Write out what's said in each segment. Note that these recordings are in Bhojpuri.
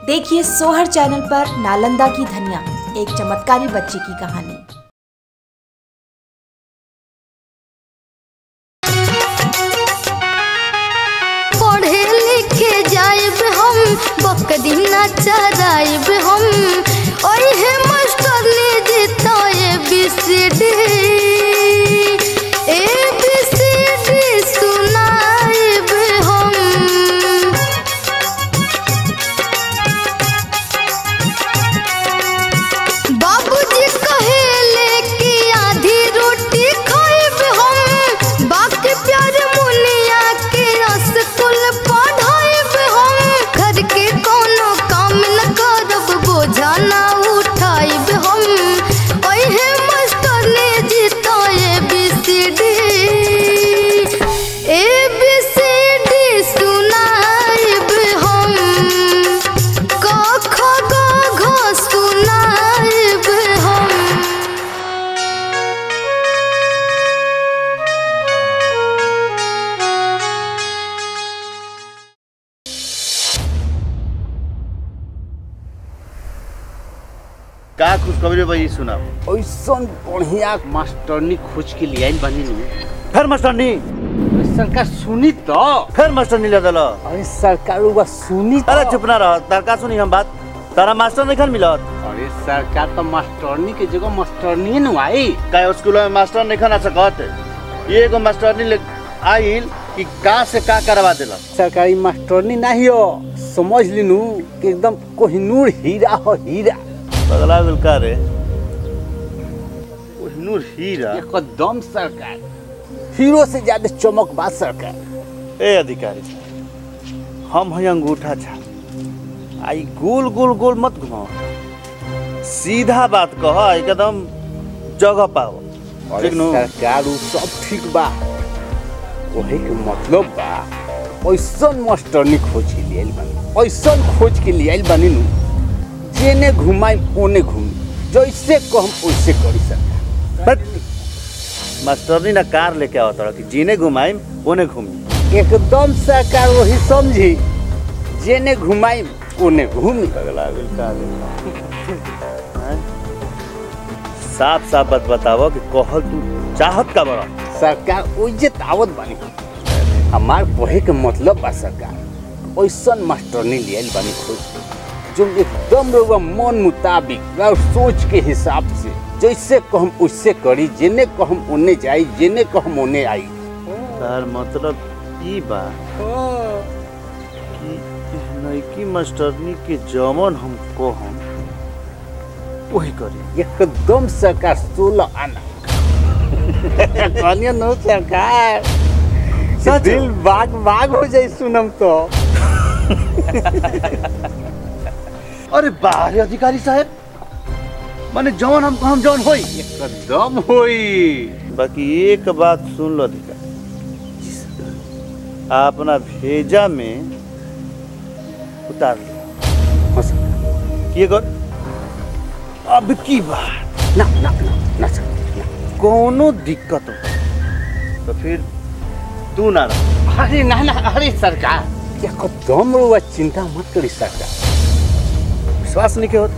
देखिए सोहर चैनल पर नालंदा की धनिया एक चमत्कारी बच्ची की कहानी पढ़े लिखे जाइब हम बकरी ना चराइब हम ओहे मास्टर ने देता A B C D A B C D सुनाइब हम बाबूजी कहेले कि आधी रोटी खाइब हम बाकी प्यार मुनिया के स्कूल पढ़ाइब हम घर के कोनो काम न करब बोझा ना उठाइब हम ओहे मास्टर ने जीता A B C D A B C D सुनाइब हम क ख ग घ सुनाइब हम का खुशखबरी भाई सुना ऐसन बढ़िया मास्टरनी खोज के लिए आइल बानी नु फिर मास्टरनी सरकार सुनी तो फिर मास्टरनी ले दल अरे सरकार हुआ सुनी तो अरे चुप ना रह तार का सुनी हम बात तारा मास्टर नहीं खन मिलत अरे सरकार तो मास्टरनी के जगह मास्टरनी नु आई का स्कूल में मास्टर नहीं खन आ सकत ये एगो मास्टरनी ले आइल कि का से का करवा देला सरकारी मास्टरनी नहीं हो समझ लिनू कि एकदम कोहिनूर हीरा हो हीरा बगला गेल का रे कोहिनूर हीरा एकदम सरकार हीरो से ज्यादा चमक बात सरकार ए अधिकारी हम है अंगूठा छाप आई गोल गोल गोल मत घुमाओ सीधा बात कह एकदम जगह पाओ अरे ठीक नु? सरकार उ सब ठीक बा वही के मतलब बा ऐसन मास्टरनी खोज के लिए आइल बानी ऐसन खोज के लिए आइल बानी नु जेने घुमाई ओने घूमी जैसे कहम वैसे करी सरकार बट मास्टरनी ना कार लेके आवत रहा कि जीने घुमाई ओने घूमी एकदम सरकार वही समझी जेने घुमाई ओने घूमी पगला गेल का हैं? साफ साफ बात बतावो कि कहल तू चाहत का बड़ा सरकार ओइजे तावत बानी हमार पढ़े के मतलब बा सरकार ऐसन मास्टरनी ले आइल बानी खोज के, जो एकदम रउआ मन मुताबिक और सोच के हिसाब से जैसे कहम वैसे करी जेने कहम ओने जाई जेने कहम ओने आई तार मतलब ई बा कि नईकी मास्टरनी के जमन हम कहम वही करी एकदम सरकार सोलह आना कहलिए नो सरकार सच? दिल बाग बाग हो जाई सुनम तो अरे बाहर अधिकारी साहब माने जवन हम हम जवन होई एकदम होई बाकी एक बात सुन लो अधिकारी अपना भेजा में उतार लो हाँ, सरकार। ये कर अब की बात ना ना ना ना सरकार ना। कोनो दिक्कत हो तो फिर तू ना रह अरे ना ना अरे सरकार एकदम रुआ चिंता मत करी सरकार विश्वास नहीं के होत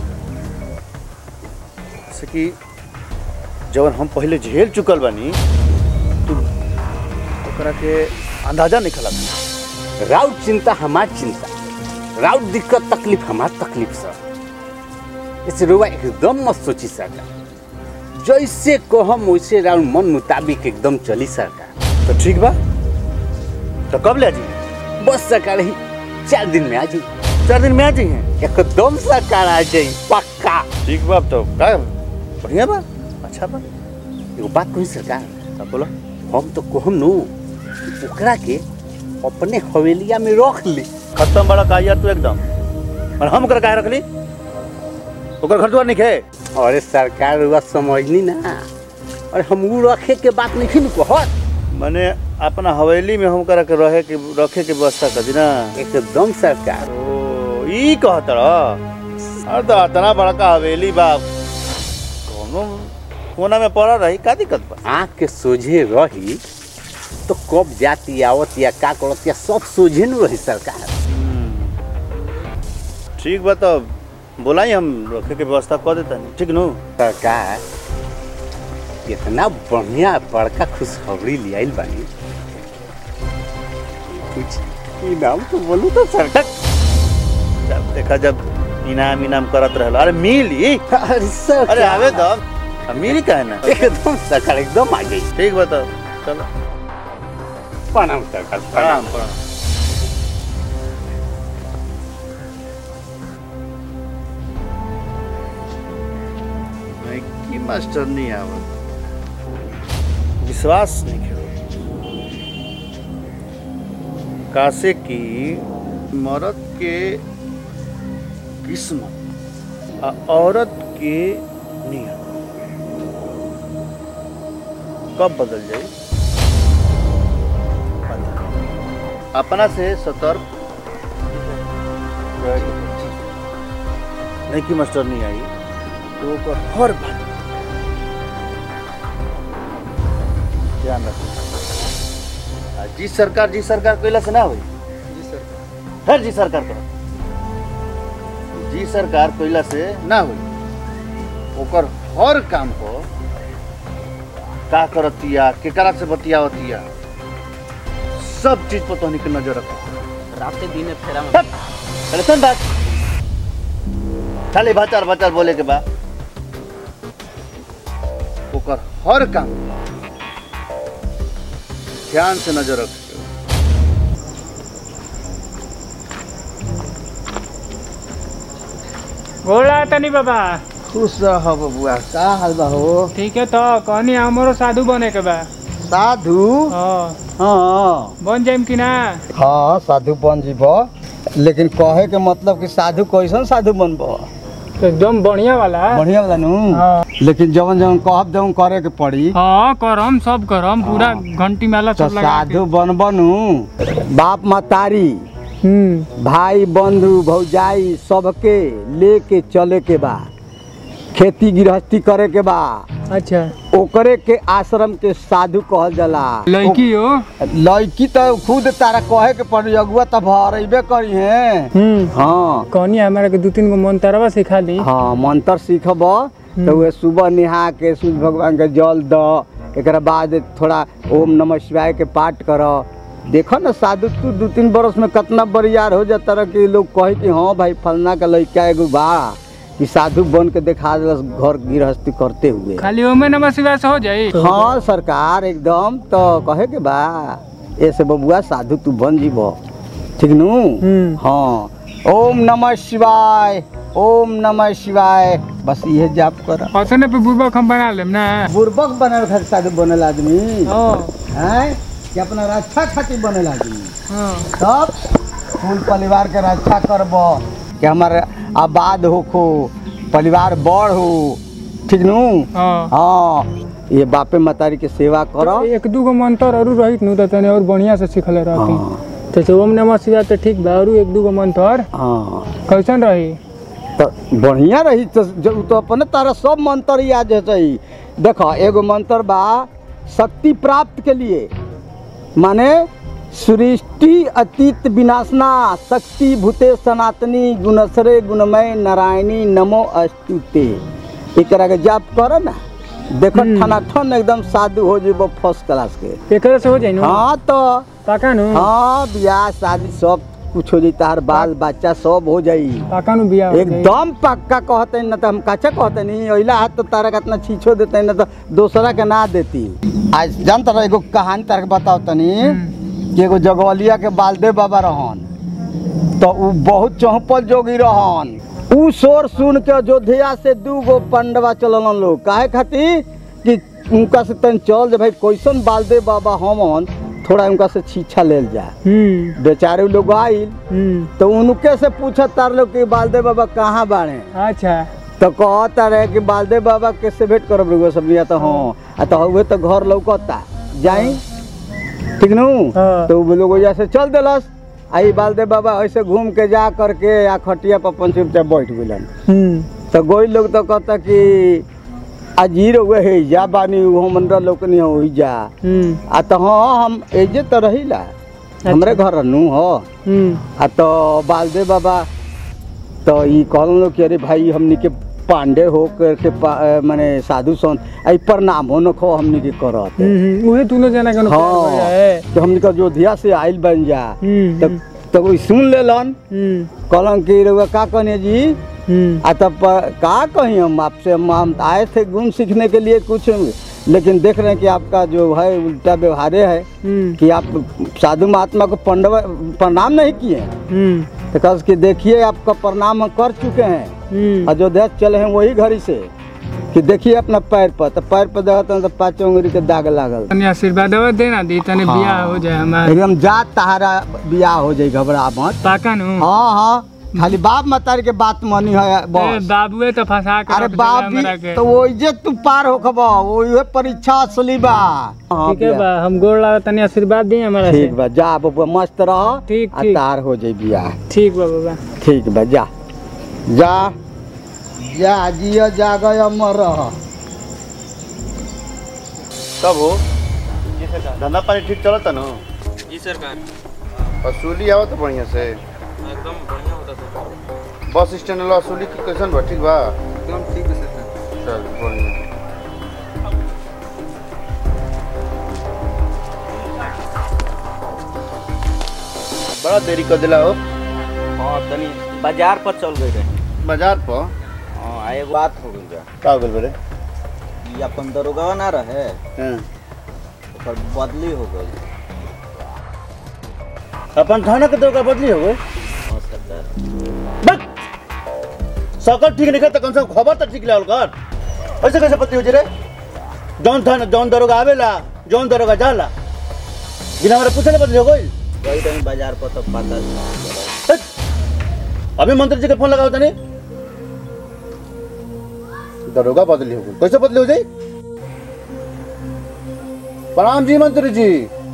जैसे कि जवन हम पहले झेल चुकल बानी तू ओकरा के अंदाजा नहीं खला राउत चिंता हमार चिंता राउत दिक्कत तकलीफ हमार तकलीफ सर इस रुआ एकदम मत सोची सरकार जैसे कहम वैसे राउत मन मुताबिक एकदम चली सरकार तो ठीक बा तो कब ले जी बस सरकार ही चार दिन में आ जाई चार दिन में आ जाइए एकदम सरकार आ जाई पक्का ठीक बा अब तो का बढ़िया बा अच्छा बा एगो बात कही सरकार अब बोलो हम तो कहम नु कि ओकरा के अपने हवेलिया में रख ली खत्म बड़ा का यार तू एकदम और हम ओकरा काहे रखली ओकर घर द्वार नहीं खे अरे सरकार रुआ समझनी ना और हम उ रखे के बात नहीं फिर कहत माने अपना हवेली में हम ओकरा के रहे के रखे के व्यवस्था कर दी ना एकदम सरकार ओ ई कहत रह अरे तो इतना बड़का हवेली बा कोनो कोना में पड़ा रही का दिक्कत बा आँख के सोझे रही तो कब जाती आवत या का करत या सब सोझे न रही सरकार ठीक बा तो बोलाई हम रखे के व्यवस्था कर देता नहीं ठीक नु सरकार इतना बढ़िया बड़का खुशखबरी ले आइल बानी कुछ इनाम तो बोलू तो सरकार जब देखा जब इनाम इनाम करत रहल अरे मिली अरे सरकार अरे आवे तो अब मिली काहे ना एकदम सरकार एकदम आ गई ठीक बा तो चलो प्रणाम सरकार प्रणाम प्रणाम नहीं की मास्टर नहीं आवत विश्वास नहीं खेलो कासे की मर्द के किस्मत आ औरत के नियत कब बदल जाए अपना से सतर्क नहीं कि मास्टर नहीं आई तो ओकर हर बात ध्यान रखो आ जी सरकार जी सरकार कैला से ना होई जी सरकार हर जी सरकार करो जी सरकार कैला से ना होई ओकर हर काम को का करतिया केकरा से बतियावतिया सब चीज पर तोहनी के नजर रखो रात दिन फेरा में अरे सुन बात खाली भचार भचार बोले के बाद ओकर हर काम ध्यान से नजर रख गोला तनी बाबा खुश रह बबुआ का हाल बा हो ठीक है तो कहनी हमरो साधु बने के बा साधु हाँ हाँ बन जाइम कि ना हाँ साधु बन जीब लेकिन कहे के मतलब कि साधु कैसन साधु बनब एकदम बढ़िया वाला बढ़िया वाला नु हाँ। लेकिन जवन जवन कहब जवन करे के पड़ी हाँ करम सब करम पूरा घंटी माला तो सब लगा के साधु बनब नु बाप मतारी हम्म भाई बंधु भौजाई सबके लेके चले के बा खेती गृहस्थी करे के बा अच्छा ओकरे के आश्रम के साधु कहल जाला लड़की हो लड़की तो खुद तारा कहे के पड़ी अगुआ तो भरेबे करी है हम्म हाँ कहनी हमारा के दू तीन गो मंत्रवा सिखा दी हाँ मंत्र सीखब तो वे सुबह नहा के सूर्य भगवान के जल द एक बाद थोड़ा ओम नमः शिवाय के पाठ कर देखो ना साधु तू दू तीन बरस में कितना बरियार हो जाता रह कि लोग कहे कि हाँ भाई फलना का लड़का एगो बा कि साधु बन के देखा दिलस घर गृहस्थी करते हुए खाली ओमे नमः शिवाय से हो जाई हाँ सरकार एकदम तो कहे के बा ऐसे बबुआ साधु तू बन जीब ठीक नु हम्म। हाँ ओम नमः शिवाय ओम नमः शिवाय बस ये जाप कर औसने पे बुर्बक हम बना लेम ना बुर्बक बनल खातिर साधु बनल आदमी हाँ हैं कि अपना रक्षा खातिर बनल आदमी हाँ तब फूल परिवार के रक्षा करब कि हमारे आबाद होखो परिवार बड़ हो ठीक नु हाँ हाँ ये बापे मतारी के सेवा करो एक दू गो मंत्र और रहित नु तो तने और बढ़िया से सिखले रहती हाँ तो से ओम नमः शिवाय तो ठीक बा और एक दू गो मंत्र हाँ कैसन रही तो बढ़िया रही तो जो तो अपने तारा सब मंत्र याद है देखो एगो मंत्र बा शक्ति प्राप्त के लिए माने सृष्टि अतीत विनाशना शक्ति भूते सनातनी गुणसरे गुणमय नारायणी नमो अस्तुते एकरा के जाप कर ना देखो हम्म। ठना ठन एकदम साधु हो जेबो फर्स्ट क्लास के एकरा से हो जाई नु हाँ तो पाका नु हाँ बियाह शादी सब कुछ हो जाई तार बाल बच्चा सब हो जाई पाका नु बिया हो जाई। एकदम पक्का कहते न तो हम कच्चा कहते नहीं अइला हाथ तो तारा का इतना छीछो देते न तो दूसरा के ना देती आज जानता रह एगो कहानी तारा के बताओ तनी कि एगो जगवलिया के बालदेव बाबा रहन तो उ बहुत चौपल जोगी रहन उ शोर सुन के अयोध्या से दू गो पंडवा चलन लोग काहे खातिर कि उनका से तन चल जे भाई कैसन बालदेव बाबा हमन थोड़ा उनका से छीछा लेल जा हम्म बेचारे लोग आइल हम्म तो उनके से पूछत तार लोग कि बालदेव बाबा कहाँ बाड़े अच्छा तो कहता रहे कि बालदेव बाबा के से भेंट करब रहुआ सब या तो हाँ आ तो हुए तो घर लौकता जाई ठीक नु हाँ। तो उ लोग वजह से चल देलस आई बालदेव बाबा ऐसे घूम के जा करके या खटिया पर पंच चुपचाप बैठ गइलन हम्म तो गोई लोग तो कहता कि अजीर हुए है जा बानी वो मंडल लोग नहीं हो जा हम्म आ तो हाँ हम एजे तो रहिला हमरे घर नु हो हम्म आ तो बालदेव बाबा तो ई कहलन लोग कि अरे भाई हमनी के पांडे हो करके पा- अ, माने साधु संत आई प्रणाम हो न खो हमनी के करत हम्म, हम्म, उहे दोनों जना के हाँ है तो हमनी का अयोध्या से आइल बन जा हम्म, तब तब वो सुन लेलन हम्म, कहलन कि रउआ का कहने जी हम्म, आ तब प- का कहीं हम आपसे हम हम आए थे गुण सीखने के लिए कुछ लेकिन देख रहे हैं कि आपका जो है उल्टा व्यवहार है हम्म, कि आप साधु महात्मा को पंडव प्रणाम नहीं किए हम्म, तो कस कि देखिए आपका प्रणाम हम कर चुके हैं हम्म। अयोध्या चले हैं वही घड़ी से कि देखिए अपना पैर पर तो पैर पर देखते हैं तो पाँच उंगली के दाग लागल तनी आशीर्वाद देना दी तनी हाँ। बियाह हो जाए हमार एकदम जात तहारा बियाह हो जाए घबरा मत पाका नु हाँ हाँ खाली बाप मतारी के बात मानी है ए, बस बाबुए तो फंसा के अरे रख बाप देला हमरा भी के तो वो जे तू पार हो खबा वो ये परीक्षा असली बा हाँ ठीक है बिया। बा हम गोड़ लगा तनी आशीर्वाद दी हमारा से ठीक बा जा बबुआ मस्त रह ठीक, आ ठीक। तार हो जाई बियाह ठीक बा बाबा ठीक बा जा जा जा जिया जागय अमर रह कब हो धंधा पानी ठीक चलता न जी सरकार वसूली आवत बढ़िया से एकदम बढ़िया होता सर बस स्टैंड वाला वसूली की कैसन बा ठीक बा एकदम ठीक है सरकार चल बढ़िया बड़ा देरी कर दिला हो हाँ तनी बाजार पर चल गए रहे बाजार पर हाँ आ एगो बात हो गई बा का हो गइल बरे ई अपन दरोगा ना रहे हाँ। ओकर बदली हो गई अपन थाना के दरोगा बदली हो गए हाँ सरकार बक सकल ठीक नहीं तो कम से कम खबर तो ठीक लाओ कर ऐसे कैसे बदली हो जी रे जौन थाना जौन दरोगा आवेला जौन दरोगा जाला बिना हमारे पूछे बदली हो गई गई रही बाजार पर तो पता चला। हट। अभी मंत्री जी के फोन लगाओ तनी दरोगा बदली हो गई कैसे बदली हो जाई प्रणाम जी मंत्री जी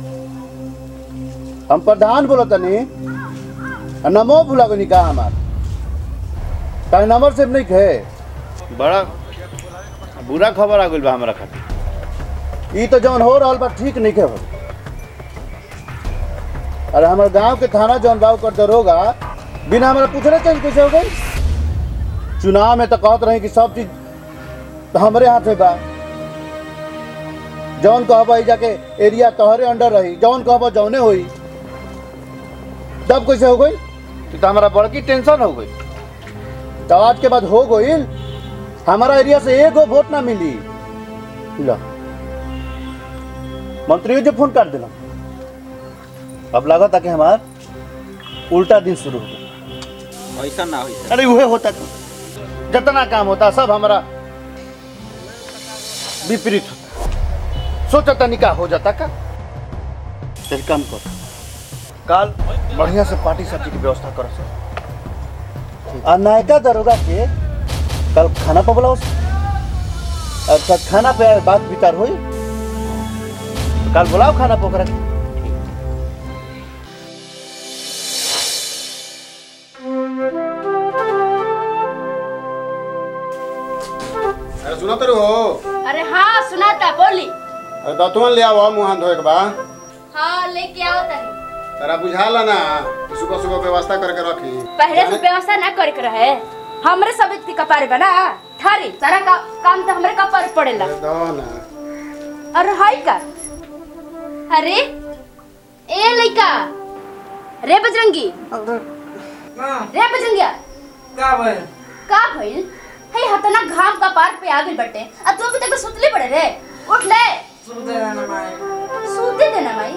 हम प्रधान बोलो तनी आ नमो भुला गनी का हमार का नंबर से नहीं खे बड़ा बुरा खबर आ गइल बा हमरा खातिर ई तो जौन हो रहल बा ठीक नहीं खे हो अरे हमारे गांव के थाना जौन बा ओकर दरोगा बिना हमारा पूछले चेंज कैसे हो गई चुनाव में तो कहत रही कि सब चीज तो हमारे हाथ में बा जौन कहबा ई जाके एरिया तोहरे अंडर रही जौन कहबा जौने होई तब कैसे हो गई तो, तो हमारा बड़की टेंशन हो गई तो आज के बाद हो गई हमारा एरिया से एगो वोट ना मिली लो मंत्री जी फोन काट दिला अब लगा था कि हमार उल्टा दिन शुरू हो गया ऐसा ना हुई अरे वह होता था जितना काम होता सब हमारा विपरीत होता सोचा निकाह हो जाता का तेरे काम कर काल बढ़िया से पार्टी सब्जी की व्यवस्था कर सर आ नायका दरोगा के कल खाना पर बुलाओ अच्छा खाना पे बात विचार हुई कल बुलाओ खाना पर ओकरा के। अरे सुनो तेरे हो अरे हाँ सुनाता बोली अरे दतुअन ले आओ मुंह हाथ धोए के बा हाँ लेके आओ तनी तेरा बुझाला ना कि सुबह सुबह व्यवस्था करके रखी पहले से व्यवस्था ना करे के रहे हमरे सब इतनी कपारे बना थारी सारा का, काम तो हमरे कपार पड़ेला अरे दो ना अरे हाय का अरे ए लइका रे बजरंगी रे बजरंगिया का भाई का भइल हे हतना घाम का पार पे आ गइल बटे अब तू अभी तक सुतले पड़े रे उठ ले सुनते रहना माई सूते देना माई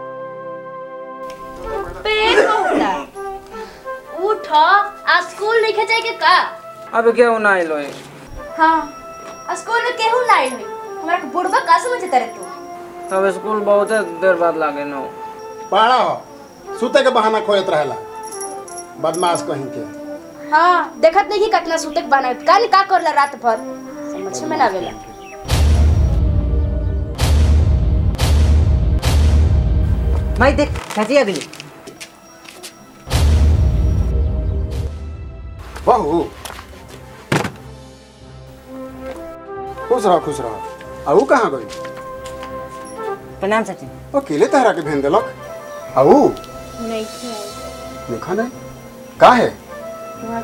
पेट होता उठ आज स्कूल नहीं जाए के का अब क्या होना है लोए हाँ आज स्कूल में केहू ना आई हुई हमारा के बुढ़वा का समझते रे तू तब स्कूल बहुत देर बाद लागे नो पहाड़ा हो सुते के बहाना खोजत रहेला बदमाश कहीं के हाँ देखत नहीं कि कितना सूते के बना का नहीं का करला रात भर समझ में ना आवेला माई देख चाची आ गई बहू खुश रहो खुश रहो आऊ कहाँ गई प्रणाम चाची अकेले तहरा के भेज देलक आऊ नहीं थी आई देखा नहीं का है वहाँ की छुट्टी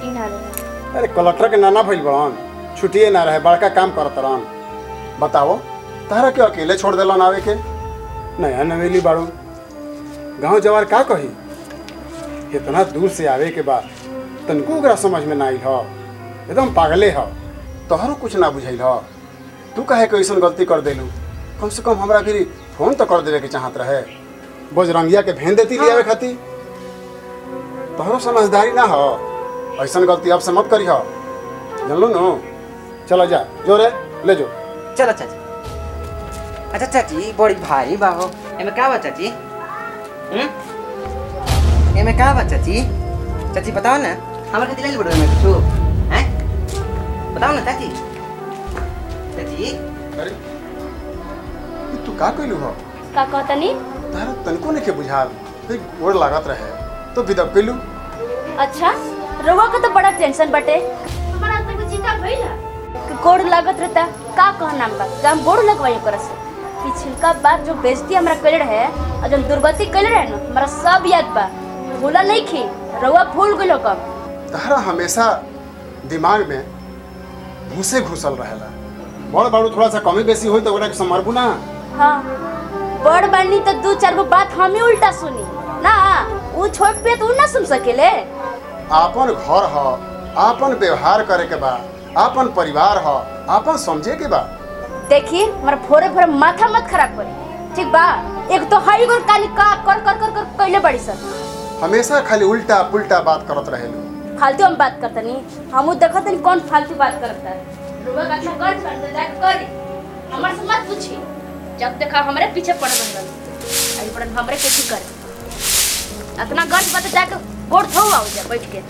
छुट्टी ना रहे अरे कलेक्टर के नाना भइल बड़न छुट्टिए ना रहे बड़का काम करत रहन बताओ तारा के अकेले छोड़ देलन आवे के नया नवेली बाड़ू गांव जवार का कही इतना दूर से आवे के बाद तनको ओकरा समझ में ना आइल ह एकदम पागले ह तोहरो कुछ ना बुझाइल ह तू काहे के ऐसन गलती कर देलू कम से कम हमरा फिर फोन तो कर देवे के चाहत रहे बजरंगिया के भेन देती ले आवे खातिर तोहरो समझदारी ना हो ऐसन गलती अब से मत करी हो जानलो नो चला जा जो रे ले जो चलो चाची अच्छा चाची बड़ी भारी बा हो एमे का बा चाची हम्म एमे का बा चाची चाची बताओ ना हमारे खातिर ले बड़ो में कुछ हैं बताओ ना चाची चाची अरे ई तू का कइलू हो का कहतनी तारा तनको नहीं के बुझाल फिर गोड़ लागत रहे तो विदब कइलू अच्छा रउआ के तो बड़ा टेंशन बटे हमारा तक चिंता भइला कि गोड़ लागत रहता का कहना बा कि हम गोड़ लगवाई ओकरा से पिछलका बार जो बेइज्जती हमरा कइले रहे और जो दुर्गति कइले रहे ना हमरा सब याद बा भूला नहीं खी रउआ भूल गइलो कब तारा हमेशा दिमाग में घुसे घुसल रहेला बड़ बाड़ू थोड़ा सा कमी बेसी होई तो ओकरा के संभालबू ना हाँ बड़ बानी तो दू चार गो बात हम ही उल्टा सुनी ना वो छोट पे तो उ ना सुन सकेले आपन घर ह आपन व्यवहार करे के बा आपन परिवार ह आपन समझे के बा देखी हमारा फोरे फोरे माथा मत खराब करी ठीक बा एक तो हाई गोर काली का कर कर कर कर कइले बड़ी सर हमेशा खाली उल्टा पुल्टा बात करत रहेलू फालतू हम बात करते नहीं हम देखते नहीं कौन फालतू बात करता है लोग अच्छा कर करते जाके करी हमारे से मत पूछी जब देखा हमारे पीछे पड़ रहा आई पड़न हमरे के ठीक कर इतना गर्ज बात जाके गोड़ थो आओ जा बैठ के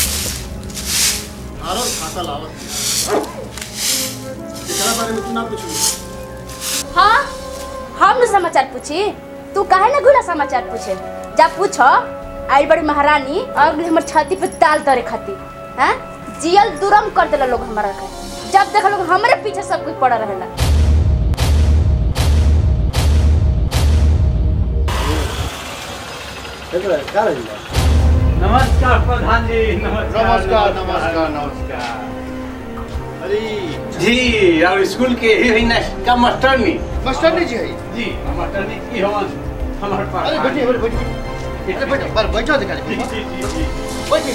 आरो खाता लावत एकरा बारे में तू ना पूछू हाँ हम न समाचार पूछी तू काहे ना घुला समाचार पूछे जा पूछो आई बड़ी महारानी अगले हमर छाती पे ताल तरे खाती हैं जियल दुरम कर देला लोग हमारा के जब देखा लोग हमरे पीछे सब कुछ पड़ा रहेला एकरा का रही नमस्कार प्रधान जी नमस्कार नमस्कार नमस्कार अरे जी और स्कूल के ही है ना का मास्टरनी मास्टर जी है जी मास्टरनी की हवन हमार पास अरे बैठिए बैठिए बैठिए अरे बैठो पर बैठो दिखा जी जी जी जी बैठिए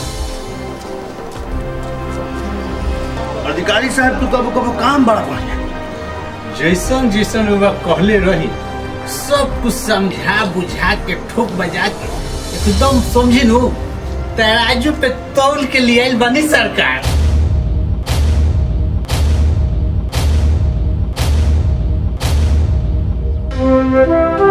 अधिकारी साहब तू कबो कबो काम बड़ा बढ़िया जैसन जैसन रउआ कहले रही सब कुछ समझा बुझा के ठोक बजा के एकदम समझी नु तराजू पे तौल के लिए आइल बनी सरकार Thank you.